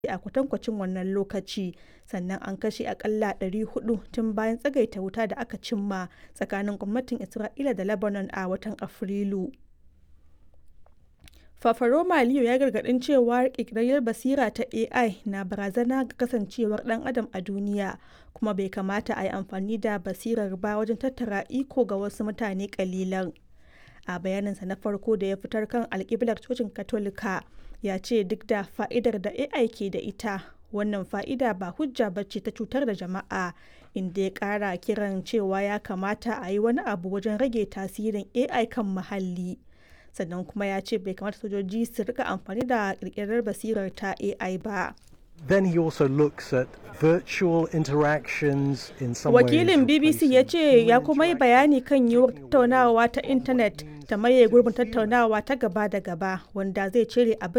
a kwatankwacin wannan lokaci, sannan an kashe akalla 400 tun bayan tsagaita wuta da aka cimma tsakanin gwamnatin Isra'ila da Lebanon a watan Afrilu. Fafaroma Leo ya gargadin cewa ƙirƙirar basira ta AI na barazana ga kasancewar ɗan adam a duniya kuma bai kamata a yi amfani da basirar ba wajen tattara iko ga wasu mutane ƙalilan. A bayaninsa na farko da ya fitar kan alƙiblar cocin Katolika, ya ce duk da fa'idar da AI ke da ita, wannan fa'ida ba hujja ba ce ta cutar da jama'a, inda ya ƙara kiran cewa ya kamata a yi wani abu wajen rage tasirin AI kan muhalli. sannan kuma ya ce bai kamata sojoji su rika amfani da kirkirar basirar ta AI ba. Then he also looks at virtual interactions in some Wakilin ways BBC ya ce ya kuma yi bayani kan yiwuwar tattaunawa ta intanet ta maye gurbin tattaunawa ta gaba da gaba wanda zai cire abin